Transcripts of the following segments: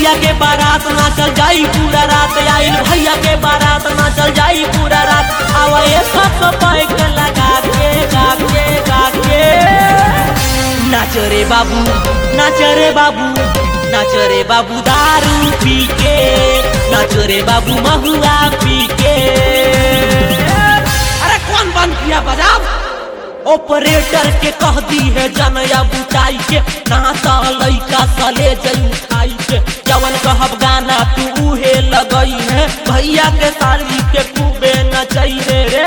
भैया के बारात ना चल जाई पूरा रात आइल भैया के बारात ना चल जाई पूरा रात आवे सब पैक लगा के गा के गा के नाच रे बाबू नाच रे बाबू नाच रे बाबू दारू पी के नाच रे बाबू महुआ पी के अरे कौन बंद किया बजाब ऑपरेटर के कह दी है जनया बुचाई के नाता लइका सले जई खाई के जवन कहब गाना तू उहे लगई है भैया के साली के खूबे नचई है रे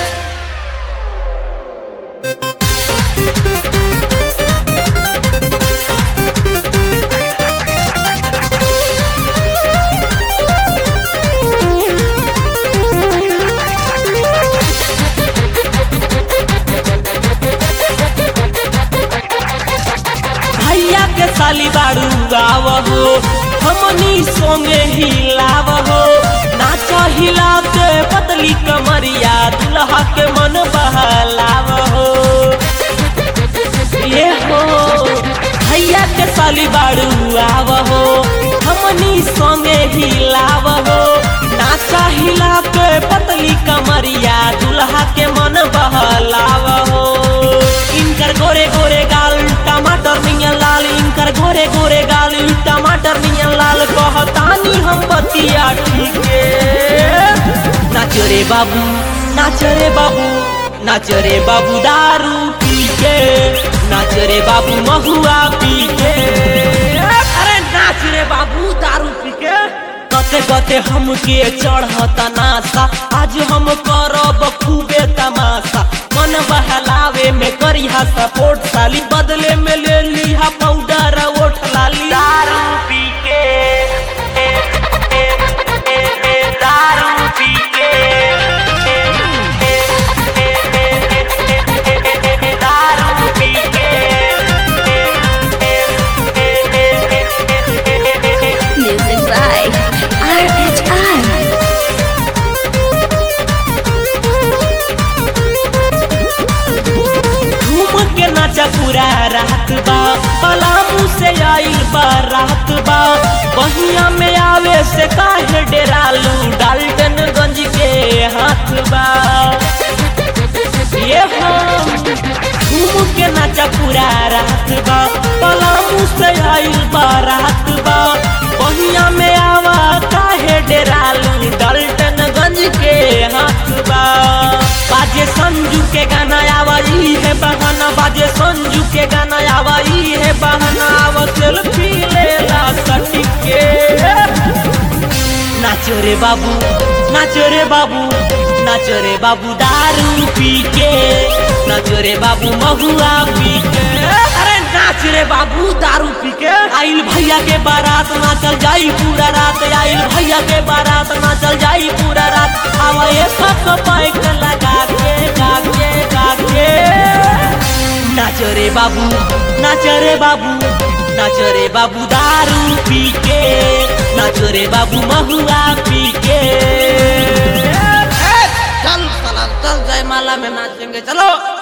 भैया के साली बाड़ू गाव हो हमनी सोंगे हिलाव हो नाच हिलाते पतली कमरिया दुल्हा के मन बहलाव हो ये हो भैया के साली बाड़ू आव हो हमनी सोंगे हिलाव हो नाच हिलाते पतली कमरिया दुल्हा के मन बहलाव हो इनकर गोरे गोरे गाल टमाटर नियन लाल इनकर गोरे गोरे गाल टमाटर नियन लाल कहतानी हम बतिया ठीक नाच रे बाबू नाच रे बाबू नाच रे बाबू दारू पी के नाच रे बाबू महुआ पी के अरे नाच रे बाबू दारू पी के कते कते हमके चढ़ता नासा आज हम करब खूबे तमाशा मन बहलावे में करिहा सपोर्ट साली बदले में ले लिहा पाउडर ओठ लाली दारू पी के ए, ए, ए, ए, दारू पी के ए, ए, ए, ए, ए, ए, ए, ए, दारू पी के ए, ए, ए, ए, ए, ए, ए, ए, ए, Music by RHR. घूम के नाचा पूरा रात बा पलामू से आइल बा रात बा बहिया में आवे से काहे डेरालू डाल्टनगंज के हाथ बा ये हम घूम के नाचा पूरा रात बा पलामू से आइल बा रात बा बहिया में आवा काहे डेरालू डाल्टनगंज के हाथ बा बाजे संजू के गाना आवाई है बहाना बाजे संजू के गाना आवाई है बहाना आवा सेल्फी लेला सटी के नाचो रे बाबू नाचो रे बाबू नाचो रे बाबू दारू पी के नाचो रे बाबू महुआ पी के अरे नाच रे बाबू दारू पी के आइल भैया के बारात ना चल जाई पूरा रात आइल भैया के बारात ना चल जाई पूरा रात आवा ये सब पैक लगा के गा के गा के नाचो रे बाबू नाचो रे बाबू नाचो रे बाबू दारू पी के नाचो रे बाबू महुआ पी के चल साला चल जयमाला में नाचेंगे चलो